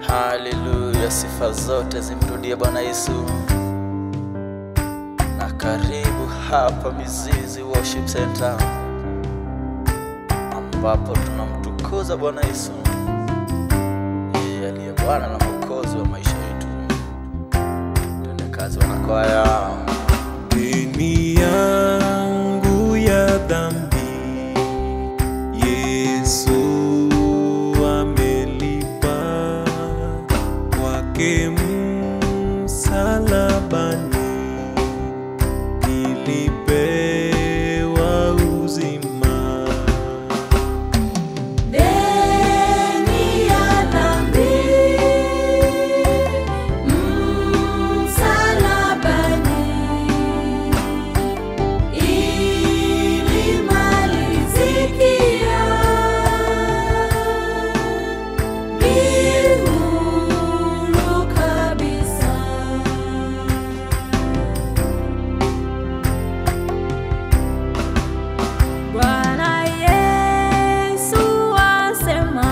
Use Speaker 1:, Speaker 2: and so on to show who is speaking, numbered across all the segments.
Speaker 1: Haleluya, sifa zote zimrudie Bwana Yesu. Na karibu hapa Mizizi Worship Center, ambapo tunamtukuza Bwana Yesu, yeye aliye Bwana na Mwokozi wa maisha yetu. Twende kazi, wanakwaya.
Speaker 2: Deni yangu ya dhambi Yesu amelipa kwake msalabani, nilipewa uzima.
Speaker 3: Deni ya dhambi msalabani ilimalizikia, huru kabisa. Bwana Yesu asema,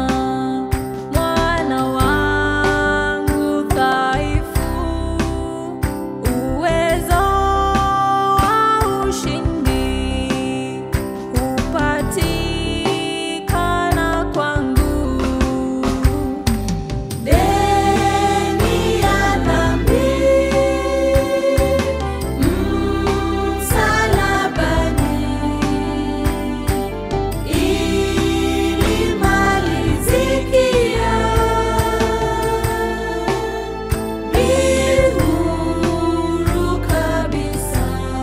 Speaker 3: mwana wangu dhaifu, uwezo wa ushindi hupatikana kwangu. Deni ya dhambi msalabani ilimalizikia, huru kabisa.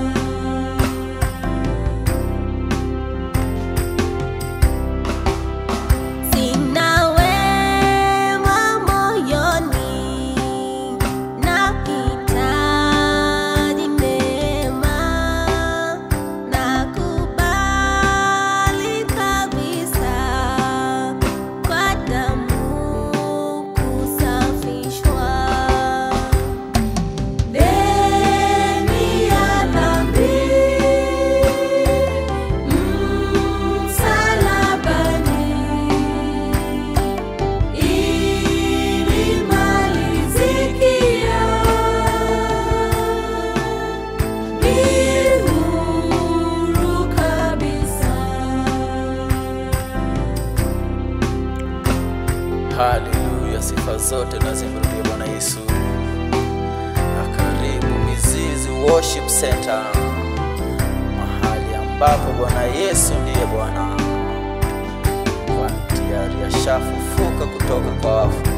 Speaker 3: Sina wema moyoni, nahitaji neema, nakubali kabisa kwa damu kusafishwa. Deni ya dhambi msalabani ilimalizikia, huru kabisa.
Speaker 1: Haleluya, sifa zote na zimrudie Bwana Yesu. Na karibu Mizizi Worship Center, mahali ambapo Bwana Yesu ndiye Bwana, kwani tayari ashafufuka kutoka kwa wafu.